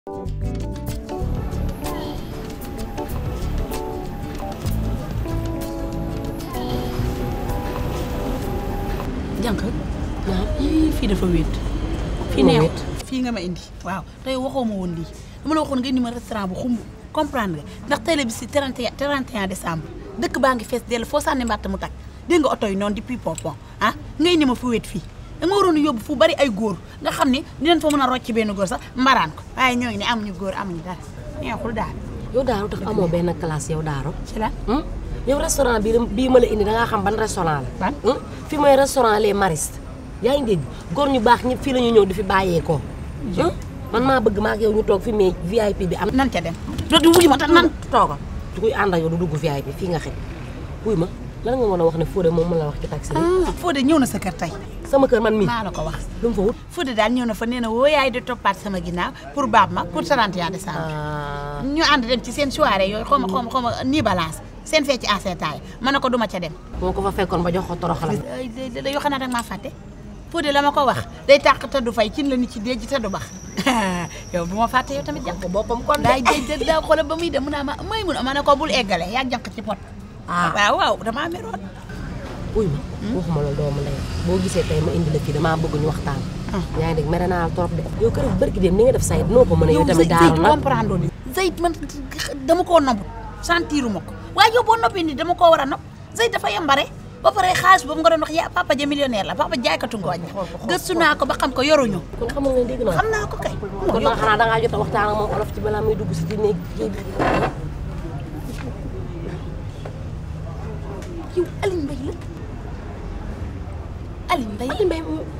jànq waaw ii fii dafa wéet fii Moo neex wéet. fii nga ma indi waaw tey waxoo ma woon lii dama la waxoon nga indi ma restaurant bu xumb comprendre nga ndax tey la bi si 31 31 décembre dëkk baa ngi fees dell foo sànni mbàtt mu tag dégg nga oto yi noonu depuis pompon ah nga indi ma fu wéet fii da nga waroon a yóbbu fu bari ay góor nga xam ni dinañ fa mën a rocc benn góor sax mbaraan ko waaye ñoo ngi ne amuñu góor amuñu dara neexul daal yow Daaro tax amoo benn classe yow Daaro. ci la hum yow restaurant bii bii ma la indi da ngaa xam ban restaurant la. Ban? hum fi mooy restaurant Les Maristes yaa ngi dégg góor ñu baax ñëpp fii la ñu ñëw di fi bàyyeekoo. hum man maa bëgg maa ak yow ñu toog fi mais VIP bi am. nan ca dem du wuyu ma tax nan toogal du koy ànd ak yow du dugg VIP fii nga xëy. wuy ma lan nga mën a wax ne Fodé moom mën la wax ci taxi bi. ah Fodé ñëw na sa kër tey sama kër man mii maa la ko wax lu mu fa wut. Fodé daal ñëw na fa nee na woo yaay di toppaat sama ginnaaw pour baab ma pour 31 décembre ah ñu ànd dem ci seen soirée yooyu xaw ma xaw ma xaw ma nii balance seen fecc en seetaay ma ne ko duma ca dem moo ko fa fekkoon ba jox ko toroxal. ay da da yoo xam ne rek maa fàtte Fodé la ma ko wax day tàq te du fay cin la nit ci déej te du bax yow bu ma fàtte yow tamit jànq boppam kon daay déej daa xoolal ba muy dem mu naa ma may mun a ma ne ko bul eggale yaa jànq ci pot ah waaw waaw damaa meroon wuy ma waxuma loolu doomu ndey boo gisee tey ma indi la fii damaa bëgg ñu waxtaan yaa ngi dégg mere naa la trop de yow kër bërki dem ni nga def sayt noo ko mën a yow tamit daaru Zeyt nag comprendre ni Zeyt man dama koo nopp sentiru ma ko waaye yow boo noppi ni dama koo war a nopp Zeyt dafa yambare ba pare xaalis boobu nga doon wax yaa papa ja millionnaire la papa jaaykatu ngooñ gëstu naa ko ba xam ko yoruñu kon xamul nga dégg naa xam naa ko kay kon nag xanaa dangaa jot a waxtaan ak moom olof ci balaa muy dugg si ci néeg kii bi yow Aline Mbaye la Aline Mbaye Aliou Mbaye mu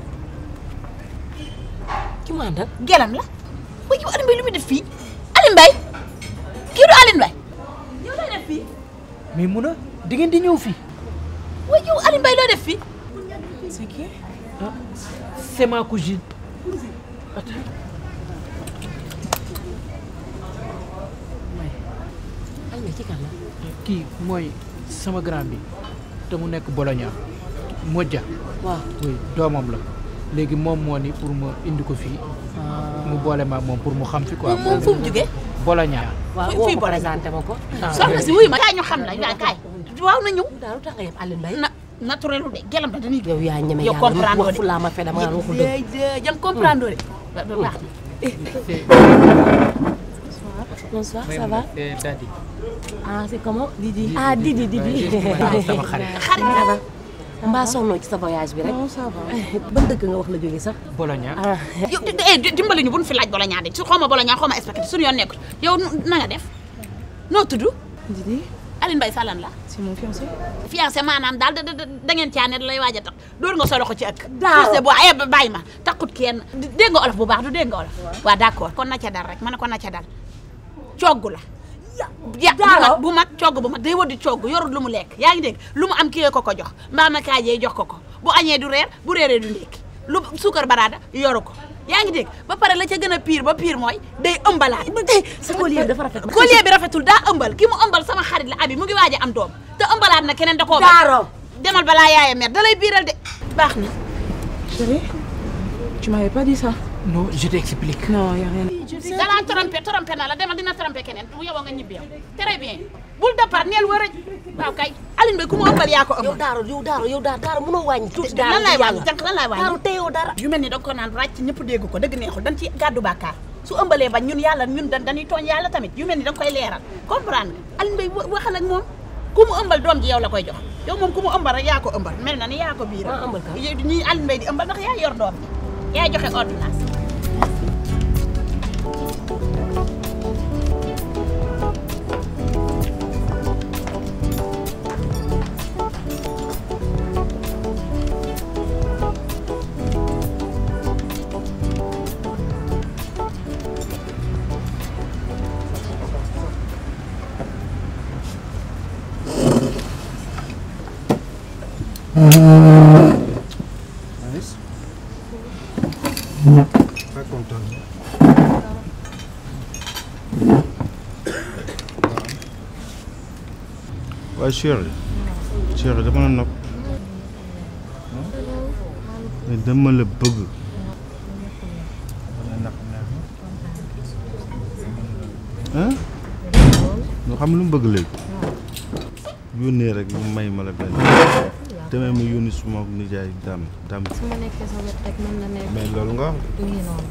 ki mu àndal gelam la waaye yow Aline Mbaye lu muy def fii Aline Mbaye kii du Aline Mbaye yow looy def fii mais mun a di ngeen di ñëw fii. waaye yow Aline Mbaye looy def fii c'est qui ah c'est ma cousine. Attends. Aliou Mbaye ci kan la kii mooy sama grand bi te mu nekk Bologna Modja waaw oui doomam la léegi moom moo ni pour ma indi ko fii mu boole ma ak moom pour mu xam fi quoi. moom fu mu jógee Bologna. waaw Fii- woo fii ko Bologna. présenté ma ko soxna si wuyu ma kaay ñu xam la yaa kaay waaw na ñëw daal lu tax nga yeb Aliou Mbaye na naturel de gelam da dañuy yow yaa ñeme yow yàlla comprendre wax fu laa ma fe dama naan waxul dëgg de jang comprendre de ba ba baax c'est bonsoir ça va c'est Dadi. ah c'est comment Didi ah Didi Didi sama xarit. xarit la mbaa sonnoo ci sa voyage bi rek non ça va. ban dëkk nga wax la jógee sax Bologna. ah yow di- eh, di- dimbali ñu bu ñu fi laaj bala ñaa de su xaw ma bala ñaa xaw ma spaghetti suñu yoon nekkul yow nu- na nga def noo tudd Didi, Aline Mbaye Salane la c'est mon fiancé. fiancé maanaam daal da da da ngeen caa ne lay waaj a tax door nga sa loxo ci ëkk Daaw. fiancé bu ay bàyyi ma taxut kenn dégg nga olof bu baax du dégg nga olof waaw d'accord kon na ca dal rek ma ne ko na ca dal cogg la ya bu Daaw. mag bu mag cogg bu mag day wadi cogg yorul lu mu lekk yaa ngi dégg lu mu am kii ko ko jox mbaa ma kaajee jox ko ko bu añee du reer bu reeree du ndékki lu suukar baraada yoru ko yaa ngi dégg ba pare la ca gën a pire ba pire mooy day ëmbalaat sa collier bi dafa rafet collier bi rafetul daa ëmbal ki mu ëmbal sama xarit la abi mu ngi waaj a am doom te ëmbalaat na keneen da koo bañ. Daaro demal balaa yaaya mer da lay biiral de baax na Chérie, tu m'avais pas dit ça. non je t'explique. Non, y a rien. dalaa trompé trompé na la demal dina trompé keneen bu yoboo nga ñibbi yow très bien bul départ neel wër waaw kay Aline Mbaye ku mu ëmbal yaa ko yow ëmbal Daaro yow Daaro yow Daaro Daaro mënoo wàññi tuuti Daaro lan lay di wàññi yàlla. jànq lan lay Daaro wàññi teyoo dara yu mel ni da nga ko naan ràcc ñëpp dégg ko dëgg neexul dañ ci gàddu bàkkaar su ëmbalee bañ ñun yàlla ñun da dañuy tooñ yàlla tamit yu mel ni da nga koy leeral comprendre nga Aline Mbaye wa- waxal ak moom ku mu ëmbal doom ji yow la koy jox yow moom ku mu ëmbal rek yaa ko ëmbal mel na ni yaa ko biiral maa ëmbal ka ñii Aline Mbaye di ëmbal ndax yaa yor doom ji yaa joxe ordonnance Nice. Pas content. waaye chéri chéri dama la nopp mais dama la bëgg dama la napp neex na ah nga xam lu mu bëgg léegi yónnee rek mu may ma la benn demee mu yónni suma nijaay dam dam su ma nekkee sa wet rek mën na nekk mais loolu nga wax du ngi noonu.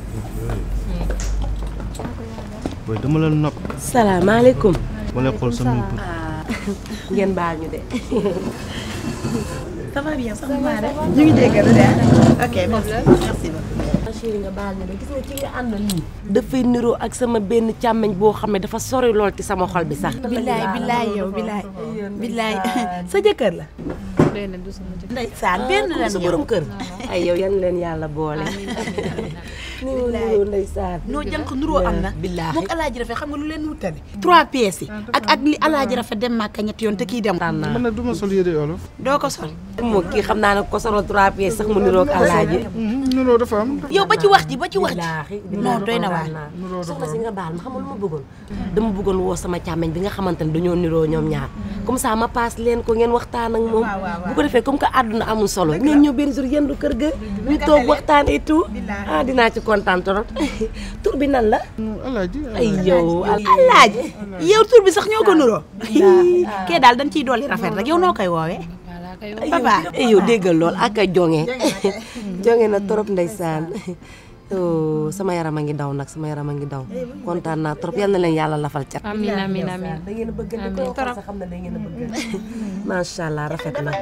booy dama la nopp salaamaaleykum ma lay xool samay bët ngeen baal ñu de ça va bien ça va rek ñu ngi dégg de ok merci merci beaucoup. chéri nga baal ñu de gis nga ki nga àndal nii dafay niroo ak sama benn càmmeñ boo xam ne dafa sori lool ci sama xol bi sax billaay billaay yow billaay billaay sa jëkkër la. déedéet du sama jëkkër. ndeysaan benn comme lan sa yow. borom kër ay yow yan leen yàlla boole ni mu niroo ndeysaan noo jànk nuroo am na. billaahi moog alaaji rafet xam nga lu leen wutale. trois pièces yi. ak ak li alaaji rafet dem màkka ñetti yoon te kii dem. tànn naa man nag du ma sol yére olof doo ko sol. moo kii xam naa ne ko solo trois pièces sax mu niroo ak alaaji nuroo dafa am yow ba ci wax ji ba ci wax ji. billaahi non doy na waar. soxna si nga baal ma xam nga lu ma bëggoon dama bëggoon woo sama càmmeñ bi nga xamante ne dañoo niroo ñoom ñaar comme ça ma paas leen ko ngeen waxtaan ak moom bu ko defee comme que àdduna amul solo ngeen ñëw benn jour yendu kër ga ñu toog waxtaan et tout ah dinaa ci kontaan trop tur bi nan la alaaji ay yow alaaji yow tur bi sax ñoo ko nuroo. kee daal dañ ciy dolli rafet rek yow noo koy woowee. voilà kay papa. ay yow déggal lool ak a jonge jonge na trop ndeysaan oh sama yaram a ngi daw nag sama yaram a ngi daw kontaan naa trop yal na leen yàlla lafal cat amiin amiin amiin. da ngeen a bëgg ni ko xool sax xam ne da ngeen a bëgg macha allah rafet na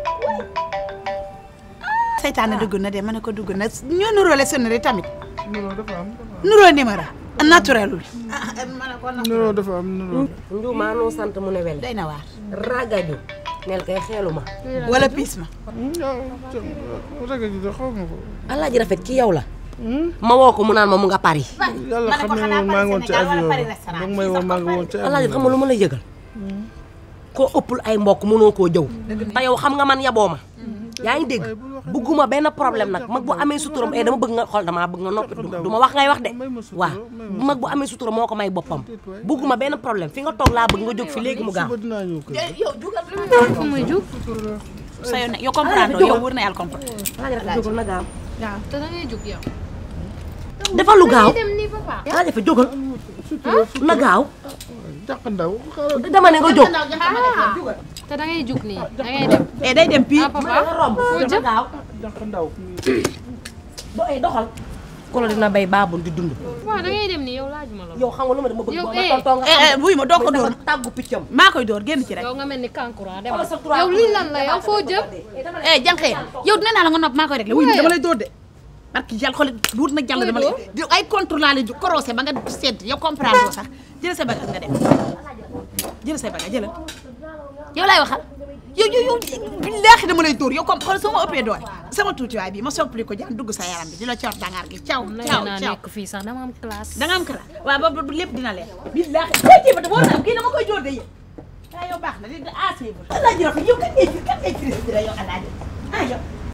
seytaane dugg na de ma ne ko dugg na ñoo nuróole sonnerie tamit. nuroo dafa am nuroo numéro. naturelul. nuroo dafa am nuroo njuumaa noo sant mu ne wele doy na waar. ragaju nel kay xeelu ma wala piis ma. raga ji de xaw ma ko alaaji rafet ki yow la ma woo ko mu naan ma mu nga Paris yàlla xam ne moom maa ngi woon ci avion bi donc may woon maa ngi woon ci alaaji avion xam nga lu ma lay yëgal koo ëppul ay mbokk mënoo koo jëw te yow xam nga man yaboo ma yaa ngi dégg bëgguma benn problème nag mag bu amee suturam eh dama bëgg nga xool damaa bëgg nga noppi du ma wax ngay wax de waaw mag bu amee sutura moo ko may boppam bëgguma benn problème fi nga toog laa bëgg nga jóg fi léegi mu gaaw suba dinaa ñëw kër yow jugal. fu muy jug. sa yoon ne yow comprendre yow wër na yàlla comprendre. alaaji rafet jógal na gaaw te da ngay jug yow. dafa lu gaaw dem nii papa. alaaji rafet jógal na gaaw jàq ndaw xaaral dama ne nga jóg te da ngay jug nii da ngay dem. eh day dem pii. ah papa romb foo jëm. gaaw jàq ndaw do ay doxal kolo dina bay baabul di dund waaw da ngay dem nii yow laajuma la. yow xam nga lu ma dama bëgg Yow, boo ma eh. tontoo nga eh eh buy ma doo ko dóor. dafa tàggu piccam maa koy dóor génn ci rek. yow nga mel ni kankura dem. Xoolal sa trois yow lii lan la yow foo jëm. eh jànqee yow dina naa la nga nopp maa koy réglé wuy ma dama lay dóor de. parce que yàlla xool duut na jàll dama lay di ay contrôle laa lay ju korosé ba nga sedd yow comprendre loo sax jël sa bagage nga dem jël sa bagage jëlal yow laay waxal yow yow yow billaahi dama lay dóor yow comme xool sama ëppee doole sama tuutiwaay bi ma soppali ko jaan dugg sa yaram bi di la coor dangaar gi caw na caw naa caw nekk fii sax dama am classe. da nga am kala waaw ba ba lépp dina leer billaahi tey jii ba te boo naa kii dama koy jóor de yéen waaw yow baax na léegi ah c'est bon alaaji rafet yow kan ngay kan ngay firi yow alaaji